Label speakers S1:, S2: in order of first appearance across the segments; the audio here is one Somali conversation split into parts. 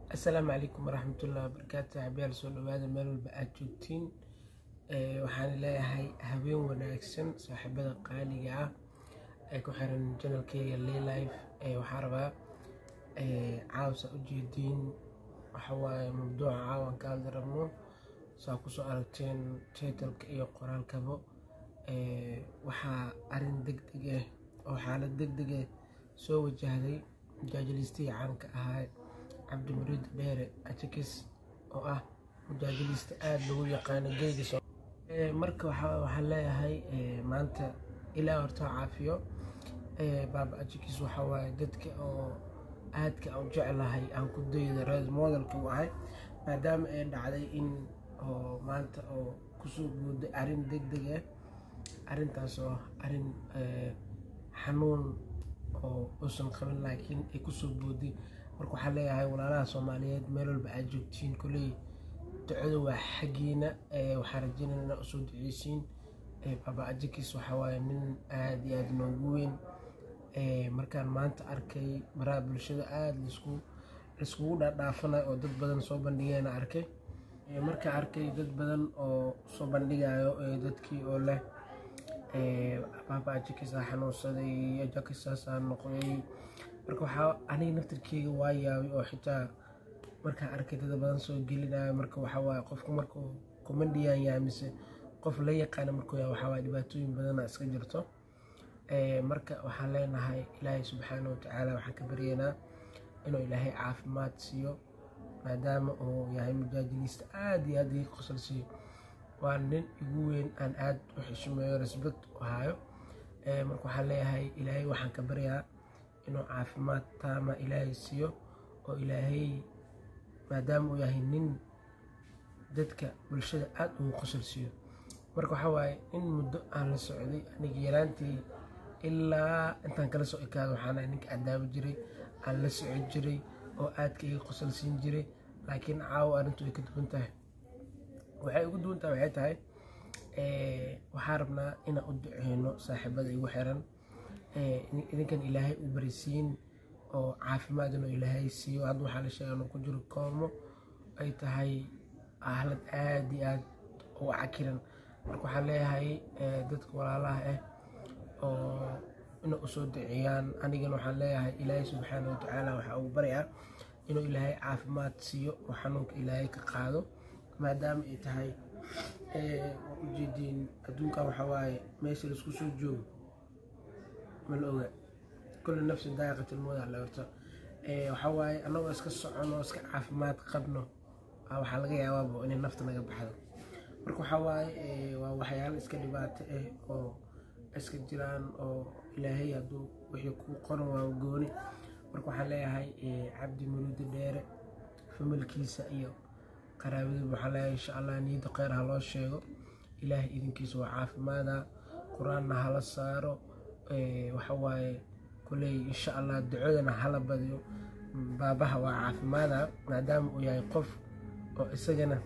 S1: asalaamu calaykum waraxmatullahi wabarakaatu xabiyaal soo dhawaada meel walba aad joogtiin waxaan leeyahay habeen wanaagsan saaxiibada qaaliga ah ee ku xiran janalkeyga lilife waxaa rabaa caawsa ujeediin waxawaaye mawduuca caawan ka hadli rabno saa kusoo aragteen titalka iyo qoraalkabo waxaa arin deg deg ah oo xaalad deg deg ah soo wajahday mujaajiliistii caanka ahaa cabdimuriid dheere ajakis oo ah mujaajiliista aada lagu yaqaano geega marka waxaan leeyahay maanta ilaa horta caafiyo baaba ajakis waxaa waaye dadka oo aadka u jeclahay aan ku dayda res modelka u ahay maadaama ay dhacday in oo maanta oo kusoo guuday arrin deg deg ah arrintaas oo arrin xanuun oo uusan qabin laakiin ay kusoo booday marka waxaan leeyahay walaalaha soomaaliyeed meel walba aad joogtiin koley ducada waa xaggiina waxaan rajeynaya inaa usoo duceysiin baaba ajakis waxaa waaye nin aada iyo aada noogu weyn markaan maanta arkay baraha bulshada aada laisku laiskugu dhaadhaafanayo oo dad badan soo bandhigeena arkay markaa arkay dad badan oo soo bandhigayo dadkii oo leh baaba ajakisaa xanuunsaday ajakisaasaa noqday marka waxaa aniga naftirkeyga waa yaabay oo xitaa markaa arkay dad badan soo gelinayo marka waxaa waaye qofku markuu comedian yahay mise qof la yaqaana markuu yahay waxaa waaye dhibaatooyin badana iska jirto marka waxaan leenahay ilaahay subxaana watacaala waxaan ka baryeynaa inuu ilaahay caafimaad siiyo maadaama uu yahay mujaajiliista aada iyo aada ii qosol siiyo waa nin igu weyn aan aada u xishumeeyo respect u hayo marka waxaan leeyahay ilaahay waxaan ka baryaa inuu caafimaad taama ilaahay siiyo oo ilaahay maadaama uu yahay nin dadka bulshada aada ugu qosol siiyo marka waxaa waaye in muddo aan la socday aniga yaraantii ilaa intaan kala soo ekaado waxaana ninka adaabo jiray aan la soco jiray oo aadka iga qosol siin jiray laakiin caawa arrintu ay ka duwan tahay waxay ugu duwan tahay waxay tahay waxaa rabnaa inaan u duceyno saaxiibada igu xiran idinkan ilaahay u barisiin oo caafimaad inuu ilaahay siiyo hadda waxaa la sheega inuu ku jiro koomo ay tahay ahlad aada iyo aada u cakiran marka waxaan leeyahay dadka walaalaha ah oo inay usoo duceeyaan anigana waxaan leeyahay ilaahay subxaana watacaala waxaa ugu baryaa inuu ilaahay caafimaad siiyo oo xanuunka ilaahay ka qaado maadaama ay tahay waa ujeediin adduunkan waxaa waaye meesha laisku soo joogo mala oga kulli nafsi daaqitilmooda la horto waxaa waaye annagoo iska socono iska caafimaad qabno waxaa laga yaabaaba inay nafta naga baxdo marka waxaa waaye waa waxyaalo iska dhibaato ah oo iska jiraan oo ilaahay hadduu wixii kuu qoran waa gooni marka waxaan leeyahay cabdi muriidi dheere familkiisa iyo qaraabadiiba waxaan leeyahay insha allah niyadda kheyr ha loo sheego ilaahay idinkiisa waa caafimaada qur-aanna hala saaro waxa waaye kuley insha allah ducadana hala badiyo baabaha waa caafimaada maadaama uu yahay qof oo isagana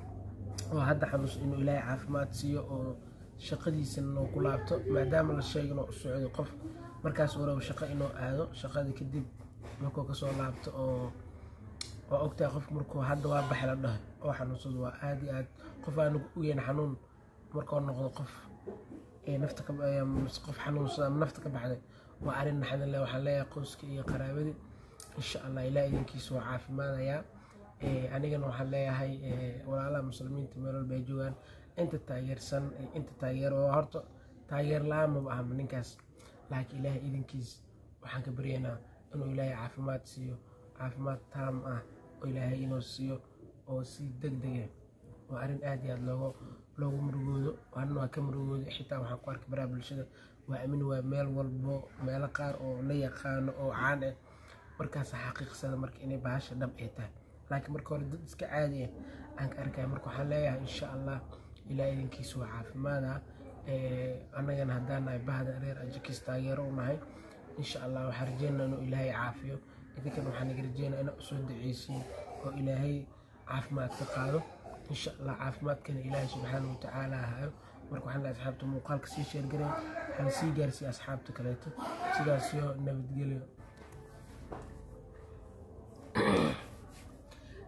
S1: oo hadda xanuus inuu ilaahay caafimaad siiyo oo shaqadiisana noo ku laabto maadaama la sheega inuu u socdo qof markaas uu rabo shaqo inuu aado shaqada kadib markuu kasoo laabto oo waa ogtahay qof markuu hadda waa baxay la dhaho oo xanuunsado waa aada iyo aad qof aanu ogeyn xanuun markuu noqdo qof nafta qof xanuunsada ama nafta ka baxday waa arrin naxdin leh waxaan leeyahay qoyska iyo qaraabadii insha allah ilaa idinkiisa waa caafimaadayaa anigana waxaan leeyahay walaalaha muslimiinta meel walba ay joogaan inta taageersan inta taageer oo horta taageer la-aan maba ahma ninkaas laakiin ilaahay idinkiis waxaan ka baryaynaa inuu ilaahay caafimaad siiyo caafimaad taam ah oo ilaahay inuu siiyo oo si deg dega waa arrin aad iyo aad loogu loogu murugoodo anna waa ka murugooda xitaa waxaan ku arkay baraha bulshada waa amin waa meel walbo meelo qaar oo la yaqaano oo caan ah markaasa xaqiiqsada marka inay bahasha dhab ay tahay laakiin marka hore dad iska caadi ah aan ka arkaya marka waxaan leeyahay insha allah ilaa idinkiisa waa caafimaada annagana haddaan nahay bahda reer ajakis taageero u nahay insha allah waxaan rajeynaa inuu ilaahay caafiyo idinkan waxaan naga rajeynaa inaa usoo duceysiin oo ilaahay caafimaad ka qaado insha allah caafimaadkana ilaahay subxaana watacaala hayo marka waxaan leeyahay asxaabta muuqaalka sii sheergareen waxaan sii gaarsiiya asxaabta kaleeto sidaas iyo nabadgelyo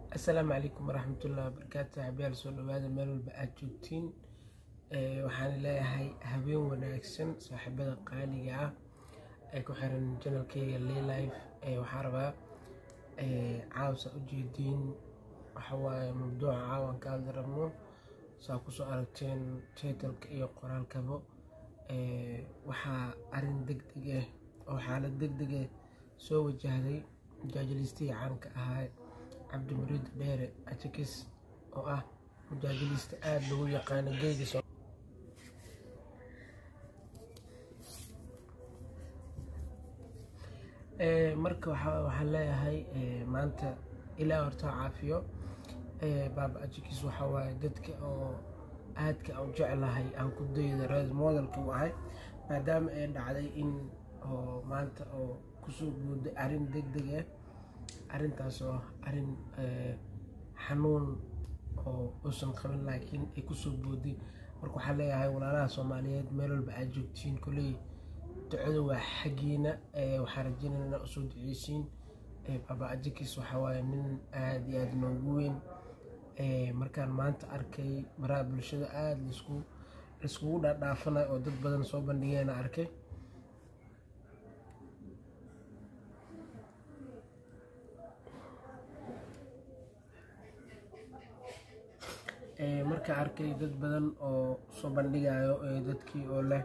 S1: asalaamu calaykum waraxmatullahi wabarakaatu saaxiibayaal soo dhawaada meel walba aad joogtiin waxaan leeyahay habeen wanaagsan saaxiibada qaaliga ah ee ku xiran janalkeyga lilife waxaa rabaa caawsa ujeediin waxawaaye mabduuca caawan ka hadli rabno saa kusoo aragteen titalka iyo qoraalkaba waxaa arin deg deg ah oo xaalad deg deg ah soo wajahday mujaajilistihii caanka ahaa cabdimuriid dheere atikis oo ah mujaajilista aada lagu yaqaano geyga marka waxaan leeyahay maanta ilaa horta caafiyo baaba atikis waxaa waaye dadka oo aadka u jeclahay aan ku dayda res modelka u ahay maadaama ay dhacday in oo maanta oo kusoo guuday arrin deg deg ah arrintaas oo arrin xanuun oo uusan qabin laakiin ay kusoo booday marka waxaan leeyahay walaalaha soomaaliyeed meel walba aad joogtiin koley ducada waa xaggiina waxaan rajeynaya inaa usoo duceysiin baba ajikis waxaa waaye nin aada iyo aada noogu weyn markaan maanta arkay baraha bulshada aada laisku laiskugu dhaadhaafanayo oo dad badan soo bandhigeena arkay marka arkay dad badan oo soo bandhigayo dadkii oo leh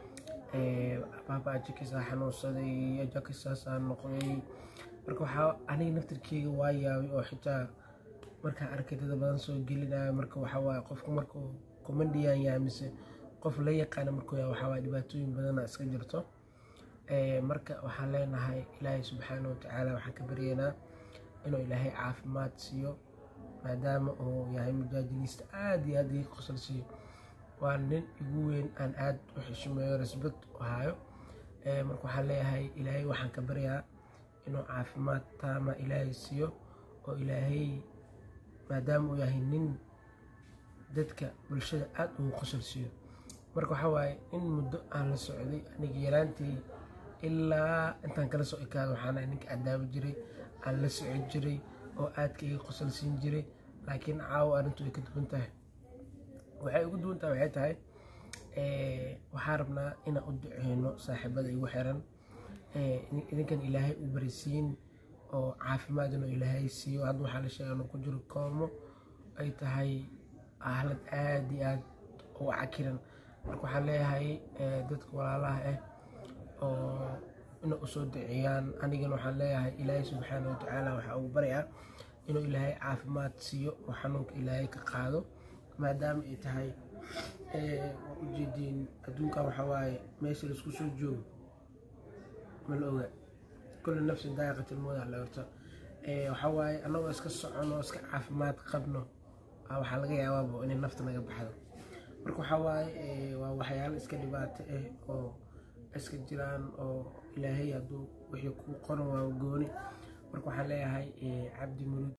S1: baaba ajikisaa xanuunsaday ajakisaasaa noqday marka waxaa aniga naftarkeyga waa yaabay oo xitaa markaan arkay dad badan soo gelinayo marka waxawaaye qofku markuu komandiyaan yahay mise qof la yaqaana markuu yahay waxawaaye dhibaatooyin badana iska jirto marka waxaan leenahay ilaahay subxaana watacaala waxaan ka baryeynaa inuu ilaahay caafimaad siiyo maadaama uu yahay mujaajiliista aada iyo aada ii qosol siiyo waa nin igu weyn aan aada u xishumeeyo rasbad u hayo marka waxaan leeyahay ilaahay waxaan ka baryaa inuu caafimaad taama ilaahay siiyo oo ilaahay maadaama uu yahay nin dadka bulshada aada ugu qosol siiyo marka waxaa waaye in muddo aan la socday aniga yaraantii ilaa intaan kala soo ekaado waxaana ninka adaabi jiray aan la socon jiray oo aadka iga qosol siin jiray laakiin caawo arrintu way ka duwan tahay waxay ugu duwan tahay waxay tahay waxaan rabnaa inaan u duceyno saaxiibada igu xiran idinkan ilaahay u barisiin oo caafimaad inuu ilaahay siiyo hadda waxaa la sheega inuu ku jiro koomo ay tahay ahlad aada iyo aada u cakiran marka waxaan leeyahay dadka walaalaha ah oo inay usoo duceeyaan anigana waxaan leeyahay ilaahay subxaana watacaala waxaa ugu baryaa inuu ilaahay caafimaad siiyo oo xanuunka ilaahay ka qaado maadaama ay tahay waa ujeediin adduunkan waxaa waaye meesha laisku soo joogo ma la oga kulli nafsin daaqitilmooda la horta waxaa waaye annagoo iska socono iska caafimaad qabno waxaa laga yaabaaba inay nafta naga baxdo marka waxaa waaye waa waxyaalo iska dhibaato ah oo iska jiraan oo ilaahay hadduu wixii kuu qoran waa gooni marka waxaan leeyahay cabdi muruud